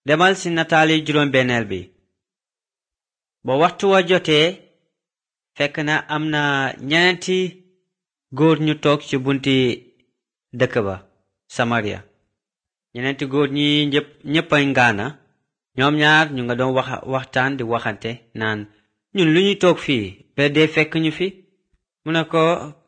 demal ci nataali juróom benneel bi ba waxtu wa jotee fekk na am na ñeneenti góor ñu toog ci bunti dëkk ba samaria ñeneenti góor ñi ñépp ñéppay ngaana ñoom ñaar ñu nga doon wax waxtaan di waxante naan ñun lu ñuy toog fii ba dee fekk ñu fi mu ne ko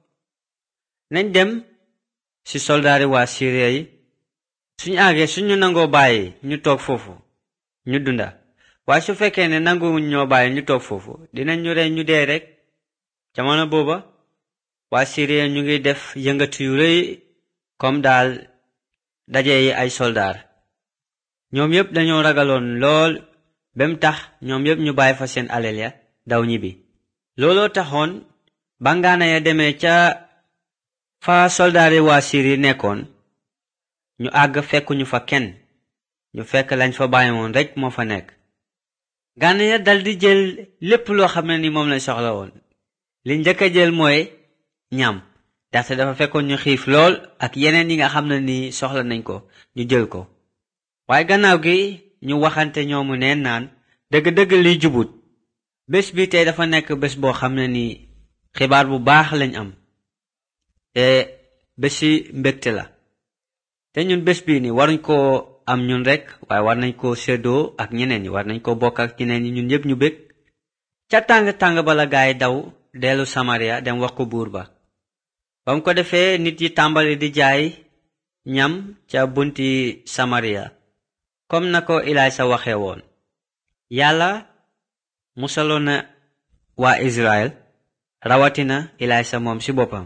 nañ dem ci soldaari waa Syria yi suñu àggee suñu nangoo bàyyi ñu toog foofu ñu dunda waaye su fekkee ne nanguwuñ ñoo bàyyi ñu toog foofu dinañ ñu rey ñu dee rek jamono booba waa Syria ñu ngi def yëngatu yu rëy comme daal daje yi ay soldaar ñoom yépp dañoo ragaloon lool bem tax ñoom yépp ñu bàyyi fa seen alal ya daw ñibbi looloo taxoon ba ngaana ya demee ca fa soldaari waa Syrie nekkoon ñu àgg fekkuñu fa kenn ñu fekk lañ fa bàyyi woon rekk moo fa nekk ngaana ya daldi jël lépp loo xam ne ni moom lañ soxla woon li njëkk a jël mooy ñam ndaxte dafa fekkoon ñu xiif lool ak yeneen yi nga xam ne ni soxla nañ ko ñu jël ko waaye gannaaw gi ñu waxante ñoomu neen naan dëgg-dëgg liy jubut bés bi tey dafa nekk bés boo xam ne ni xibaar bu baax lañ am te bési mbégte la te ñun bés bii ni waruñ koo am ñun rekk waaye war nañ koo séddoo ak ñeneen ñi war nañ ko bokk ak ñeneen ñi ñun ñépp ñu bég ca tàng-tàng bala gaay daw dellu Samaria dem wax ko buur ba ba mu ko defee nit yi tàmbali di jaay ñam ca bunti Samaria comme na ko Ilaysa waxe woon yàlla musaloon na waa Israel rawatina Ilaysa moom ci boppam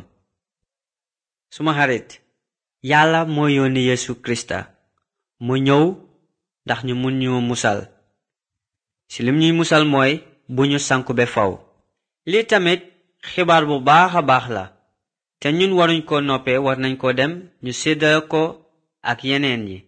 suma xarit yàlla moo yónni Yesu Krista mu ñëw ndax ñu mun ñu musal ci lim ñuy musal mooy bu ñu sanku be faw lii tamit xibaar bu baax a baax la te ñun waruñ ko noppee war nañ ko dem ñu séddale ko ak yeneen yi